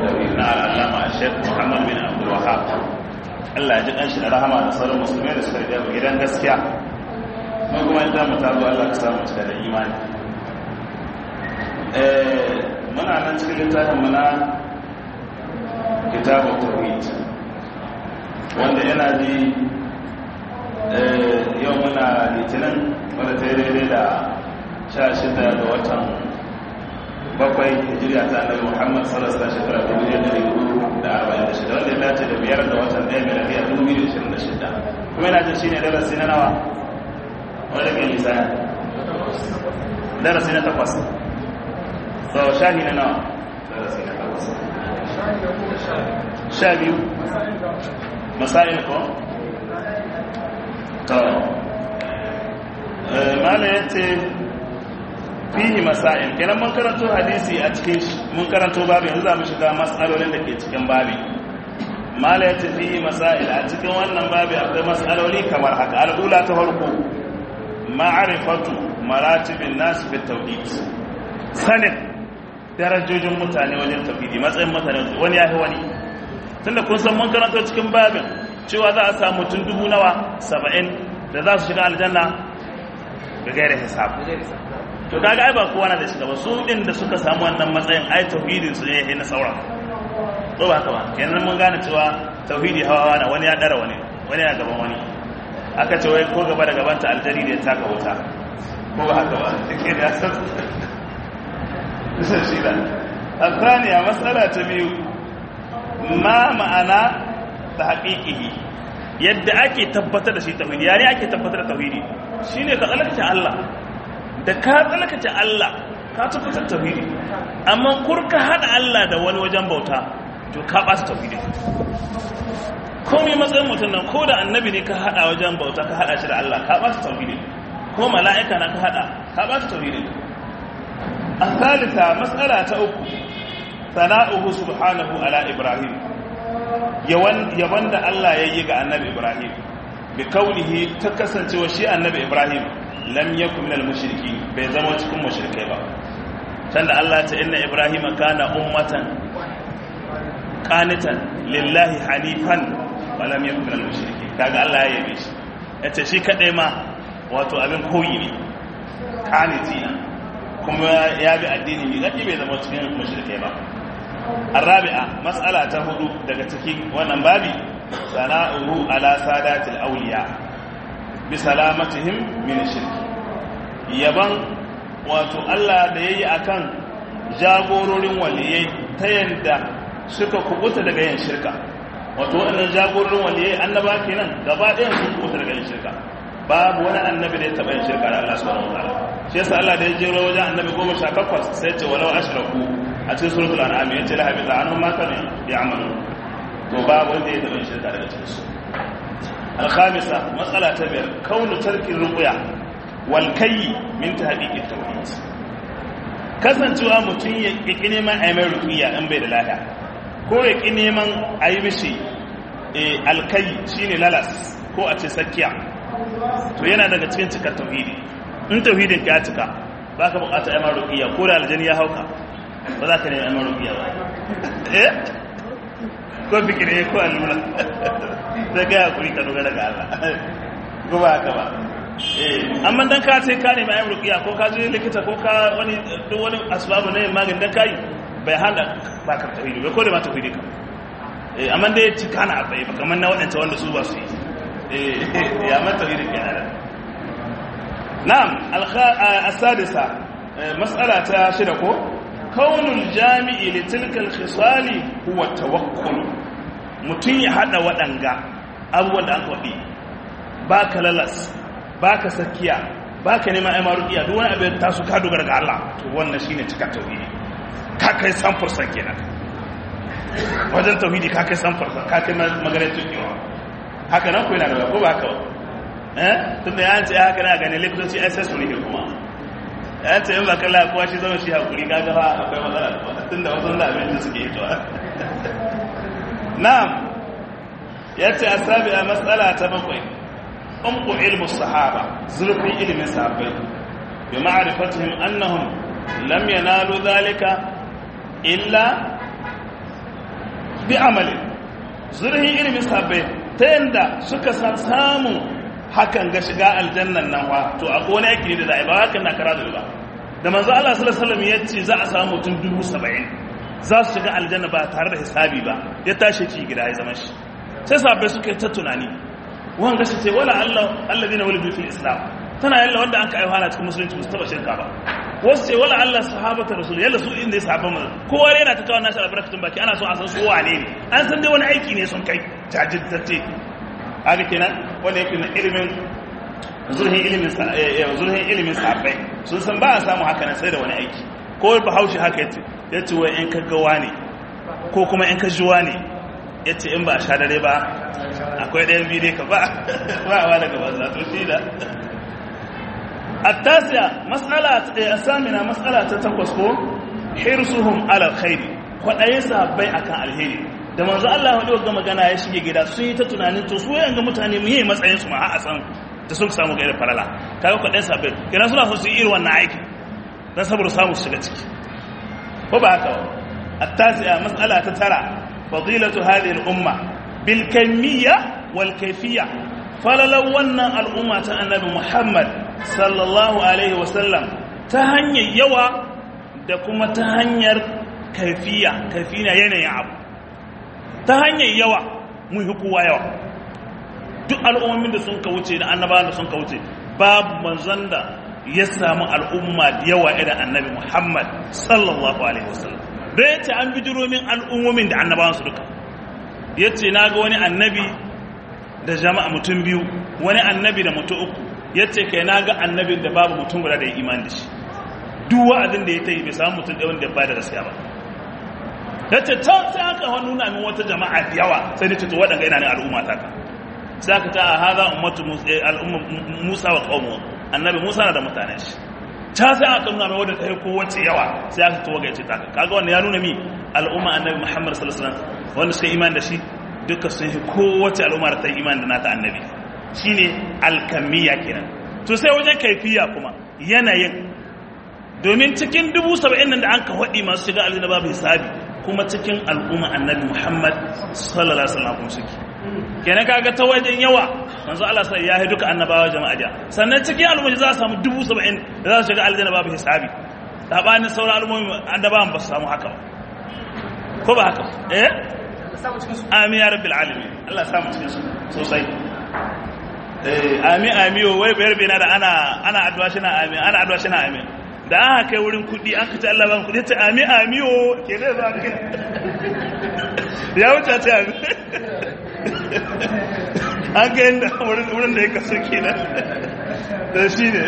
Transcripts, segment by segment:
tawhid na al'allama Sheikh Muhammad bin Abdul Wahhab Allah ya ji kanshi da rahama da sauran musulmai da suka riga gidan gaskiya mun kuma idan mu tazo Allah ka samu cika da imani eh muna nan cikin littafin mu na kitabut tawhid wanda yana ji yau muna litinin wadda ta yi daidai da sha shida ga watan bakwai hijiriya ta annabi muhammad salasta shekara dubu ɗaya da hudu da arba'in da shida wanda ya dace da biyar da watan ɗaya mai lafiya dubu biyu da ishirin da shida kuma yana jin shine darasi na nawa wanda ke nisa darasi na takwas sau shahi na nawa darasi na takwas sha biyu masail ko to mala ya ce fihi masail kenan mun karanto hadisi a cikin mun karanto babu yanzu za mu shiga matsalolin da ke cikin babi mala ya ce fihi masail a cikin wannan babi akwai matsaloli kamar haka al'ula ta farko ma'arifatu maratibin nasu fi tauhid sanin darajojin mutane wajen tauhidi matsayin mutane wani ya fi wani tunda kun san mun karanto cikin babin cewa za a samu mutum dubu nawa saba'in da za su shiga aljanna ga gaira hisabu to kaga ai ba kowa na da shiga ba su din da suka samu wannan matsayin ai tauhidin su ne na sauran to ba haka ba kenan mun gane cewa tauhidi hawa na wani ya dara wani wani ya gaban wani aka ce wai ko gaba da gabanta aljari da ya taka wuta ko ba haka ba take da san shi da الثانية مسألة biyu. ma ma'ana ta haƙiƙihi yadda ake tabbatar da shi tauhidi yare ake tabbatar da tauhidi shine ka tsalakace Allah da ka tsalakace Allah ka tabbatar tauhidi amma kurka hada Allah da wani wajen bauta to ka ɓata tauhidi komai matsayin mutum nan ko da annabi ne ka hada wajen bauta ka hada shi da Allah ka ɓata tauhidi ko mala'ika na ka hada ka ɓata tauhidi a thalitha mas'ala ta uku sana'uhu subhanahu ala ibrahim yawan da Allah ya yi ga annabi ibrahim bi kaunihi ta kasancewa shi annabi ibrahim lam yakun minal mushriki bai zama cikin mushrikai ba can da Allah ta inna ibrahim kana ummatan qanitan lillahi hanifan wa lam yakun minal mushriki kaga Allah ya yabe shi yace shi kadai ma wato abin koyi ne qanitina kuma ya bi addini ne zaki bai zama cikin mushrikai ba الرابعة مسألة تهدو دقتكي ونبابي ثناؤه على سادات الأولياء بسلامتهم من الشرك يبان wato Allah da yayi akan jagororin waliyai ta yanda suka kubuta daga yin shirka wato wannan jagororin waliyai annaba kenan gaba ɗayan sun kubuta daga yin shirka babu wani annabi da ya taɓa yin shirka da Allah subhanahu wa ta'ala shi yasa Allah da ya jero wajen annabi goma sha takwas sai ce walau ashraku a cikin suratul an'am yace la habita anhum ma kanu ya'malu to babu wanda ya taɓa yin shirka daga cikin su al-khamisa mas'ala ta biyar kaunu tarkin ruqya wal kayyi min tahqiqi tawhid kasancewa mutum ya ƙi neman a mai ruqya in bai da lafiya ko ya ƙi neman a yi mishi alkai shine lalas ko a ce sakiya to yana daga cikin cikar tauhidi in tauhidin ka ya cika ba ka bukata ya mara rukiya ko da aljani ya hauka ba za ka nemi ya mara rukiya ba eh ko fikire ko allura sai ka hakuri ka dogara ga Allah ko ba haka ba eh amma dan ka sai ka nemi ya rukiya ko ka je likita ko ka wani duk wani asbabu ne magani dan kai bai hana ba ka tauhidi bai ko da ma tauhidi ka eh amma dai cika na abai ba kamar na waɗanda wanda su ba su yi ya mata iri kenan na'am al-sadisa mas'ala ta shida ko kaunul jami'i li tilka al-khisali huwa tawakkul mutun ya hada wadanga abubuwan da aka wadi baka lalas baka sakiya baka neman ai maruqiya duk wani abin ta su ka dogara ga Allah to wannan shine cika tauhidi ka kai 100% kenan wajen tauhidi ka kai 100% ka kai maganar tukiwa haka nan ku yana da ko ba haka ba eh tun da yanci haka na gane likitoci ai sai su rike kuma yanci in ba kalla kowa shi zama shi hakuri kaga fa akwai matsala kuma tun da wasu da abin da suke yi to na'am yace asabi'a mas'ala ta bakwai umqu ilmu sahaba zurfin ilimin sahabbai bi ma'rifatihim annahum lam yanalu dhalika illa bi amalin zurhin ilimin sahabbai ta yanda suka samu hakan ga shiga aljannan nan wa to a wani yake da za'a ba hakan na kara da ba da manzo Allah sallallahu alaihi wasallam ya ce za a samu mutum dubu saba'in za su shiga aljanna ba tare da hisabi ba ya tashi ci gida ya zama shi sai sahabbai suka yi ta tunani wani gashi ce wala Allah alladhina wulidu fil islam tana yalla wanda an ka aiwa na cikin musulunci ba su taba shirka ba wasu ce wala Allah sahabata rasul yalla su inda ya sahabban mu kowa yana ta kawo nashi albarkatun baki ana so a san su wane ne an san dai wani aiki ne sun kai jajirtacce haka kenan wanda yake na ilimin zurhin ilimin zurhin ilimin sahabbai sun san ba a samu haka nan sai da wani aiki ko bahaushe haka yace yace wai in kaggawa ne ko kuma in kajuwa ne yace in ba a sha dare ba akwai ɗayan biyu dai ka ba ba a daga banza to shi da التاسعة مسألة الثامنة مسألة تتقصكو حرصهم على الخير kwaɗaye sahabbai akan alheri da manzo Allah wadda ga magana ya shige gida sun yi ta tunanin to su yayin ga mutane mu yi matsayin su ma a san da sun samu ga irin falala kaga kwaɗaye sahabbai kina suna so su yi irin wannan aiki dan saboda samu su shiga ciki ko ba haka ba at-tasi'a mas'ala ta tara fadilatu hadhihi al-umma bil kamiyya wal kayfiyya falalan wannan al'umma ta annabi Muhammad sallallahu alaihi wasallam ta hanyar yawa da kuma ta hanyar kaifiya kaifiya yanayin abu ta hanyar yawa mun fi kowa yawa duk al'ummomin da sun ka wuce da annabawan da sun ka wuce babu manzon da ya samu al'umma da yawa irin annabi Muhammad sallallahu alaihi wasallam da ya ce an bijiro min al'ummomin da annabawan su duka ya ce na ga wani annabi da jama'a mutum biyu wani annabi da mutum uku ya ce kai na ga annabin da babu mutum guda da ya iman da shi duk wa'azin da ya ta yi bai samu mutum ɗaya wanda ya ba da gaskiya ba ya ce ta sai aka wani nuna min wata jama'a da yawa sai da ceto waɗanda yana ne al'umma ta ka sai aka ta a haza ummatu musa wa ƙaumu annabi musa na da mutanen shi ta sai aka nuna min wadda ta yi kowace yawa sai aka tawaga ya ce ta kaga wanda ya nuna mi al'umma annabi muhammad sallallahu alaihi wasallam wanda suka iman da shi duka sun yi kowace al'umma da ta yi iman da nata annabi shine alkamiyya kenan to sai wajen kaifiya kuma yanayin domin cikin dubu saba'in nan da an ka haɗi masu shiga aljanna babu hisabi kuma cikin al'umma annabi muhammad sallallahu alaihi wasallam kuma suke kenan kaga ta wajen yawa manzo Allah sai ya yi duka annabawa jama'a da sannan cikin al'umma za a samu dubu saba'in da za su shiga aljanna babu hisabi sabanin sauran al'ummomi annabawan ba su samu haka ba ko ba haka eh amin ya rabbil alamin Allah samu cikin su sosai ami amiyo wai bayar bai na da ana ana addu'a shi na amin ana addu'a shi na amin da aka kai wurin kudi an kace Allah ba kudi ta ami amiyo ke da za ka ya wuce ta ami an ga inda wurin wurin da ya kaso kenan da shi ne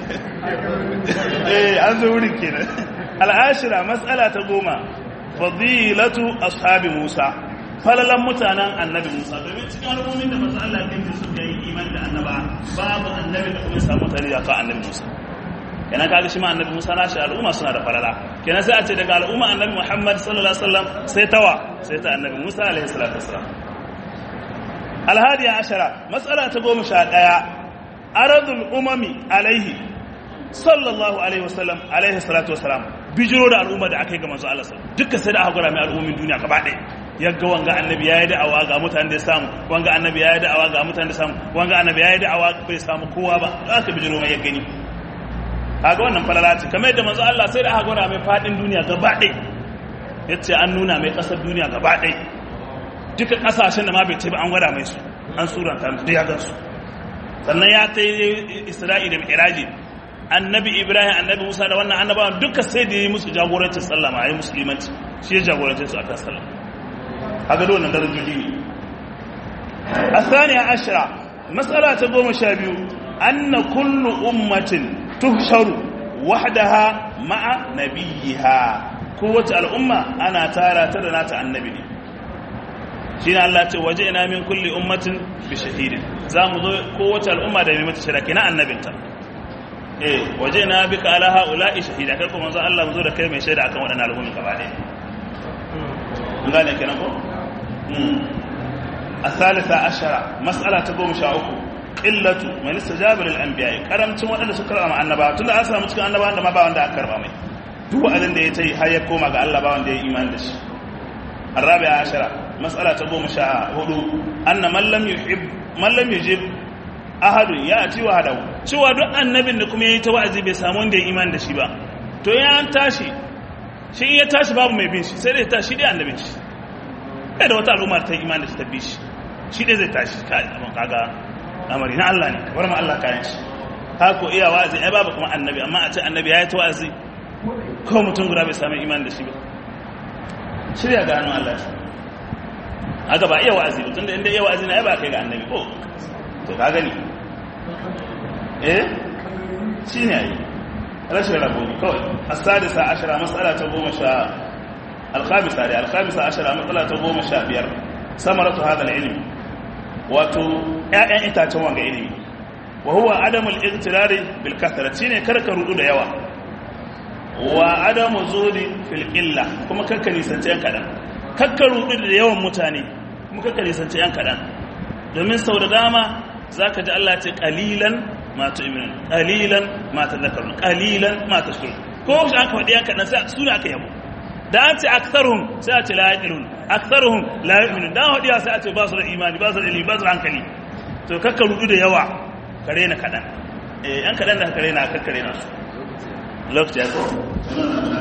eh an zo wurin kenan al'ashira mas'ala ta goma fadilatu ashabi musa falalan mutanen annabi Musa domin cikin al'ummin da masu Allah ɗin da suka yi iman da annaba babu annabi da kuma samu tare da kan annabi Musa kenan kaga shi ma annabi Musa na shi al'umma suna da falala kenan sai a ce daga al'umma annabi Muhammad sallallahu alaihi wasallam sai tawa sai ta annabi Musa alaihi salatu wasalam alhadiya ashara mas'ala ta goma sha ɗaya aradul umami alaihi sallallahu alaihi wasallam alaihi salatu wasalam bijiro da al'umma da aka yi ga manzo Allah duka sai da aka gura mai al'ummin duniya gaba ɗaya yagga wanga annabi ya yi da'awa ga mutane da samu wanga annabi ya yi da'awa ga mutane da samu wanga annabi ya yi da'awa bai samu kowa ba aka bijiro mai ya gani kaga wannan falala ce kamar yadda manzo Allah sai da aka gura mai fadin duniya gaba ɗaya yace an nuna mai kasar duniya gaba ɗaya duka kasashen da ma bai ce ba an gwada mai su an suranta musu da ya gansu sannan ya ta yi isra'i da mi'raji annabi ibrahim annabi musa da wannan annabawan duka sai da yi musu jagorancin sallama a yi musulmanci shi ya jagorancin su a kan sallama haka da wannan darajoji ne a saniya ashira matsala ta goma sha biyu an na kullu ummatin tuhsharu wahdaha ma'a nabiyiha kowace al'umma ana tara ta da nata annabi ne shi ne Allah ce waje ina min kulli ummatin bi shahidin za mu zo kowace al'umma da mai mata shiraki na annabinta eh waje ina bika ala haula'i shahida kai kuma zo Allah mu zo da kai mai shaida akan waɗannan al'ummi gaba ɗaya mun gane kenan ko الثالثة عشرة مسألة تقوم شاوكو قلة من استجاب للأنبياء كرمتم وأن سكر مع النبا تلا أسلم تكون النبا عندما با عند أكرم أمي duk wa'azin da ya ta yi har ya koma ga Allah ba wanda ya iman da shi الرابعة عشرة مسألة تقوم شاء هدو أن من لم يحب من لم يجب أحد يأتي وحده cewa duk annabin da kuma yayi ta wa'azi bai samu wanda ya iman da shi ba to ya an tashi shi ya tashi babu mai bin shi sai dai tashi dai annabin shi bai da wata al'umma ta iman da shi ta bi shi shi dai zai tashi kai abin kaga amari na Allah ne bar ma Allah kayan shi haka iya wa'azi ai babu kuma annabi amma a ce annabi yayi ta wa'azi ko mutum guda bai samu iman da shi ba shirya ga hannun Allah shi haka ba iya wa'azi ba tunda inda iya wa'azi na ya ba kai ga annabi ko to ka gani eh shi ne yi rashin rabo ne kawai asadisa ashara matsala ta goma sha alkhamisa da alkhamisa ashara matsala ta goma sha biyar samaratu hadal ilimi wato ƴaƴan itacen wanga ilimi wa huwa adamul igtirari bil kasrati shine karka rudu da yawa wa adamu zudi fil illa kuma kakka nisanci yan kadan kakka rudu da yawan mutane kuma kakka nisanci yan kadan domin sau da dama zaka ji Allah ce qalilan ma tu'minun qalilan ma tadhakkarun qalilan ma tashkurun ko shi aka faɗi yan kadan sai suna aka yabo da an ce aktharuhum sai a ce la yaqilun aktharuhum la yu'minun da hadiya sai a ce ba su da imani ba su da ilimi ba su da hankali to kakka rudu da yawa kare na kadan eh yan kadan da kare na kakkare na su lokaci ya